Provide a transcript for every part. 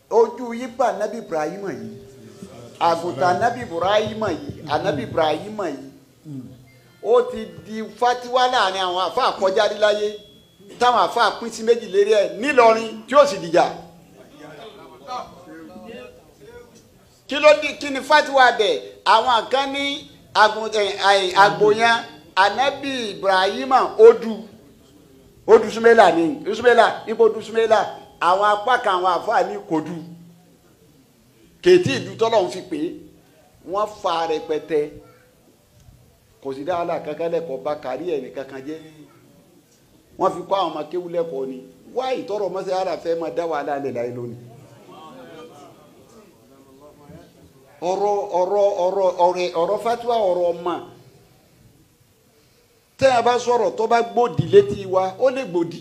ojú yípa anabi ibrahim yìí àgùntàn anabi ibrahim yìí anabi ibrahim yìí ó ti di fatiwa láàrin àwọn àfa àkọjáde láyé táwọn àfa pín sí méjì lérí ẹ nílọrin tí ó sì dìjà kí ló di kí ni fatiwa bẹ àwọn kan ní àgbòyàn anabi ibrahim odu odu sumela ni sumela ibo du sumela àwọn apá kan àwọn àfa ní kodu kèétí ìlú tọ́lọ́hún fi pé wọ́n fa rẹpẹtẹ kò sí dáhàlà kankan lẹ́kọ̀ọ́ bá kárí ẹ̀ ní kankan jẹ́ wọ́n fi kọ́ àwọn ọmọ kéwú lẹ́kọ̀ọ́ ni wá ìtọ́rọ̀ mọ́sẹ̀ ara fẹ́ máa dá wàhálà lẹ̀ láyé lónìí. ọ̀rọ̀ ọ̀rọ̀ ọ̀rọ̀ ọ̀rẹ́ ọ̀rọ̀ fatiwa ọ̀rọ̀ ọmọ tẹ́ ẹ bá sọ̀rọ̀ tó bá gbòdì létí wa ó lè gbòdì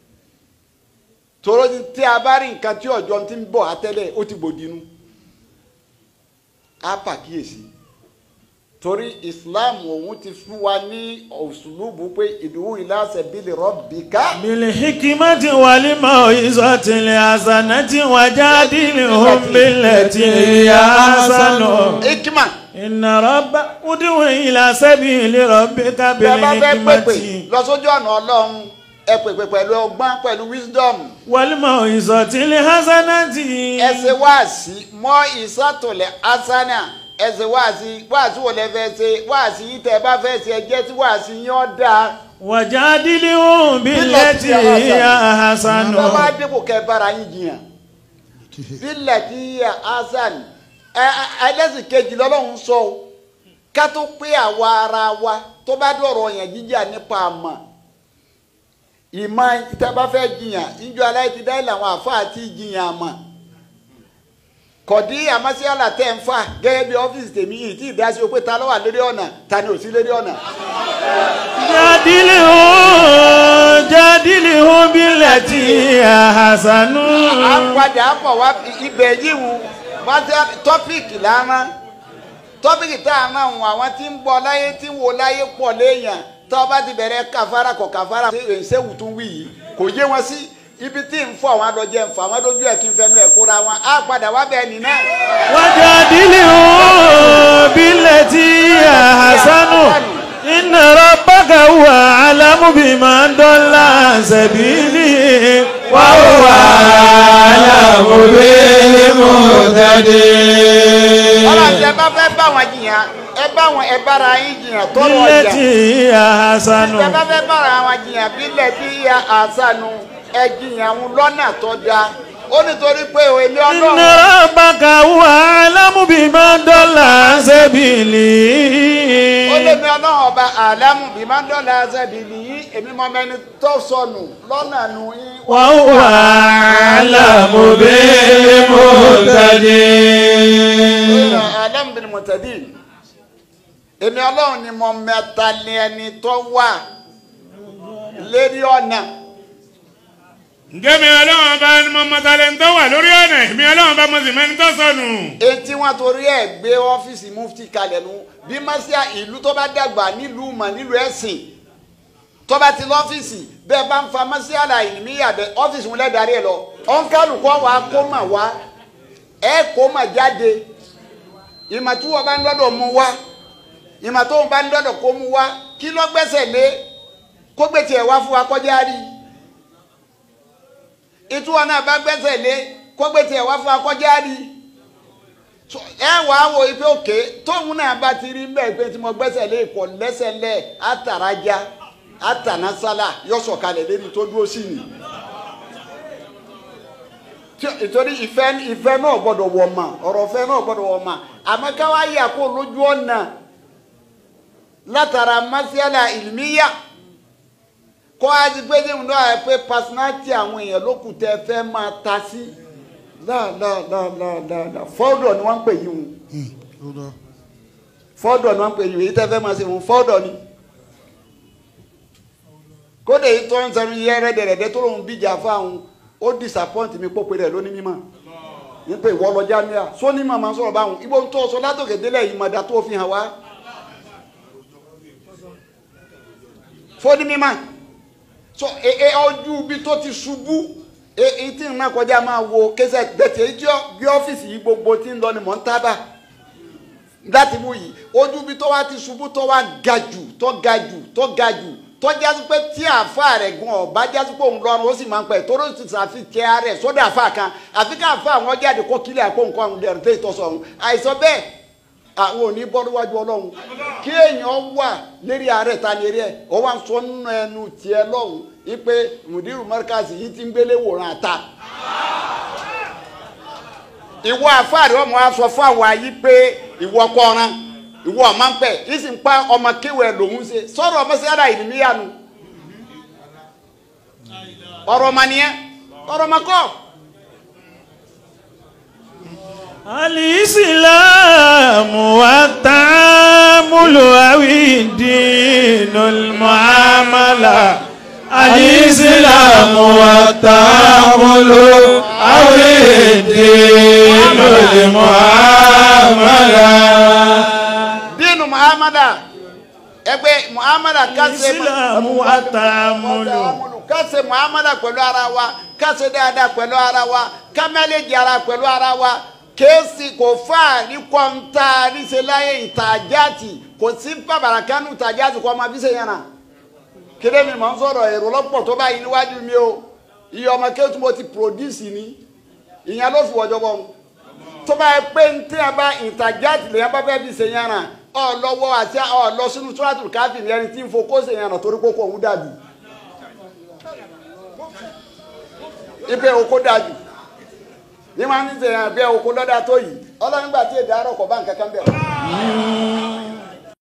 tòró tí a bá rí nǹkan tí ọjọ́ ti ń bọ̀ àtẹ́lẹ̀ ó ti gbòdì nu á pàkíyèsí torí islam òun ti fún wa ní òṣùlùbù pé ìdúró ìlàsẹ̀ bílẹ̀ rọ́bìkà. بالحكمة والموعظة الحسنة وجادلهم بالتي هي أحسن ikima إن رب ادع إلى سبيل ربك bẹ́ẹ̀ bá fẹ́ pèpè بالحكمة lọ sójú ọ̀nà ọlọ́run ẹ pèpè pẹ̀lú ọgbọ́n pẹ̀lú wisdom والموعظة الحسنة ẹ ṣe wáàsí mọ́ ìsàtòlẹ̀ asana ẹ ṣe wáàsí wáàsí wo lẹ fẹ́ ṣe wáàsí yìí tẹ́ ẹ bá fẹ́ ṣe ẹ jẹ́ tí wáàsí yín ọ́ dáa. وجادلهم بالتي هي أحسن bá wá débò kẹ bára yín jiyàn bílẹ̀ tí yíyà hasan ẹ ẹ ẹlẹ́sìn kejì lọ́lọ́run sọ o ká tó pé àwa ara wa tó bá dọ̀rọ̀ yẹn jíjà nípa àmọ́ ìmọ̀ ìtẹ́bá fẹ́ jiyàn ìjọ aláìtí dáì làwọn àfa àti jiyàn àmọ́ kọ̀dí àmásíálà tẹ̀ ń fà gẹ́gẹ́ bí ọ́fíìsì tèmi yìí tí ìdásí o pé ta ló wà lórí ọ̀nà ta ni ò sí lórí ọ̀nà. جادلهم جادلهم بالتي هي أحسن à ń padà bọ̀ wá ibẹ̀ yìí wù wáṣẹ tọ́pìkì lánàá tọ́pìkì tá a máa wù àwọn tí ń bọ̀ láyé tí ń wo láyé pọ̀ léèyàn tó o bá ti bẹ̀rẹ̀ kàfàrà kọ̀ kàfàrà ṣéwù tún wí yìí kò yé wọn sí ibi tí ń fọ àwọn adọ́jẹ́ ń fọ àwọn adójú ẹ̀ kí n fẹnu ẹ̀ kóra wọn á padà wá bẹ́ẹ̀ nì náà. وجادلهم بالتي هي أحسن إن ربك هو أعلم بمن ضل عن سبيله وهو أعلم بالمهتدين ọlọ́run ẹ bá fẹ́ bá wọn jiyàn ẹ bá wọn ẹ bára yín jiyàn tọrọ ọjà بالتي هي أحسن ẹ bá fẹ́ bára wọn jiyàn bílẹ̀ tí ya àṣànù ẹ jiyàn wọn lọ́nà tó dáa ó nítorí pé èmi إن ọlọ́run. ربك هو أعلم بمن ضل عن سبيله ó lé mi ọlọ́run ọba àlámù bí máa ń dọ́là ṣẹ́bi nìyí èmi mọ mẹni tó sọnù lọ́nà nù yín. وهو أعلم بالمهتدين àlámù bí mo tẹ̀lé èmi ọlọ́run ni mo mẹ́ta ní ẹni tó wà lérí ọ̀nà ǹjẹ́ mi ọlọ́run bá ní mo mọ̀tàlẹ́ ń tọ́ wà lórí ọ̀nà mi ọlọ́run bá mo sì mẹ́ni tó sọnù. etí wọn torí ẹ̀ gbé ọ́fíìsì mufti kalẹ̀ nu bí mọ́síà ìlú tó bá dàgbà nílùú mọ̀ nílùú ẹ̀sìn tó bá ti lọ́fíìsì bẹ́ẹ̀ bá ń fa mọ́síà là ìníyà bẹ́ẹ̀ ọ́fíìsì wọn lẹ́darí ẹ̀ lọ ọ̀nkálùkọ́ wa kó mà wá ẹ̀ kó mà jáde ìmọ̀ tí wọ́n bá ń lọ́dọ̀ mú wá ìmọ̀ tó ń bá ń lọ́dọ̀ kó mú wá kí ló gbẹ́sẹ̀ lé kó gbé tiẹ̀ wá fún wa kọjá rí ìtúwọ̀n náà bá gbẹ́sẹ̀ lé kó gbé tiẹ̀ wá fún wa kọjá rí So, ẹ wà á wo ife òkè tóun náà bá ti rí bẹ́ẹ̀ pé tí mo gbẹ́sẹ̀ lé ìkọ̀ lẹ́sẹ̀ lẹ̀ àtàrájá àtànásálà yọ̀sọ̀kalẹ̀ lébi tó dúró sí ni. Tí- ìtorí ìfẹ́ ìfẹ́ náà gbọ́dọ̀ wọ̀ mà ọ̀rọ̀ ìfẹ́ náà gbọ́dọ̀ wọ̀ mà àmọ́ káwá yà kó lójú ọ̀nà látara masiala ìlmíyà kọ́ àti pé ní ìmúdó àyè pé personality àwọn èèyàn ló kù tẹ́ fẹ́ máa ta sí láàláàláàláà fọ́ọ̀dọ̀ ni wọ́n ń pè yín o fọ́ọ̀dọ̀ ni wọ́n ń pè yín o èyí tẹ́ fẹ́ máa ṣe wọn fọ́ọ̀dọ̀ ni kódé yìí tó ń sẹ́nu yẹ rẹ́dẹ̀rẹ́dẹ́ tó lóun bíjà fáwọn ó disappoint mi pópe rẹ̀ lónìí mímọ́ ní pé ìwọ lọ jámíà sóní màmá sọ̀rọ̀ báwọn ibo tó sọ látòkè délẹ̀ yìí mọ̀dá tó fi hàn wá fóní mímọ́ so ẹ ẹ ojú ibi tó ti ṣubú èyí tí n máa kọjá máa wo kẹsẹ̀ gbẹ̀tẹ̀ ìjọ bí ọ́fíìsì yìí gbogbo tí ń lọ ni mò ń tábà láti mú yìí ojú bí tó wá ti ṣubú tó wá ga jù tó ga jù tó ga jù tó jásí pé tí àáfà rẹ̀ gan ọ̀bá jásí pé òun lọ́rùn ó sì máa ń pẹ́ tó ló ti sàfi tẹ ara rẹ̀ sódà àáfà kan àfi ká àáfà àwọn jáde kó kílẹ̀ àkó nǹkan ọ̀hún dẹ̀rù tẹ́ ìtọ́sọ̀ ọ̀hún àìsàn bẹ́ẹ̀ àwọn ò ní bọ́ níwájú ọlọ́run kí èèyàn wà lérí ààrẹ ta lérí ẹ̀ ọ wá ń sọ nínú ẹnu tiẹ̀ lọ́hùn wípé mùdírù mọ́ríkàsì yìí ti ń gbélé wòran àta ìwọ àfáàrí ọmọ wa sọ fún àwọn ayé pé ìwọ kọran ìwọ ọmọ ń pẹ yìí sì ń pa ọmọ kéwẹ lòún ṣe sọ̀rọ̀ ọmọ sí ara ìlú níyanu ọ̀rọ̀ ọmọ nìyẹn ọ̀rọ̀ ọmọ kọ́ الإسلام والتعامل أو الدين المعاملة الإسلام والتعامل أو الدين المعاملة dínú muhammadu ẹgbẹ́ muhammadu kásẹ̀ الإسلام والتعامل kásẹ̀ muhammadu pẹ̀lú ara wa kásẹ̀ dáadáa pẹ̀lú ara wa kámẹ́lẹ́jì ara pẹ̀lú ara wa kéésì kò fà ní kọ́ńtà níṣẹ́ láyé ìtajáàtì kò sí bàbàrà kánú ìtajáàtì kọ́ ọmọ bíṣẹ́ yẹn náà kéde mi mọ̀ ń sọ̀rọ̀ èrò lọ́pọ̀ tó báyìí níwájú mi o iye ọmọ kéwù tí mo ti produce ni ìyẹn ló fi wọ́jọ́ bọ́ mu tó bá yẹ pé ń tẹ́ ẹ bá ìtajáàtì lèyàn bá fẹ́ fi ṣe yẹn náà ọ lọ́wọ́ àti ọ lọ sínú túrátù káfí ní ẹni tí ń fo kó ṣe yẹn náà torí kókó òun dàbí ipe oko dàbí ní wọn ní ṣe yẹn bẹ́ẹ̀ oko lọ́dà tó yìí ọlọ́run gbà tí èdè àárọ̀ kọ̀ bá nǹkan kan bẹ̀.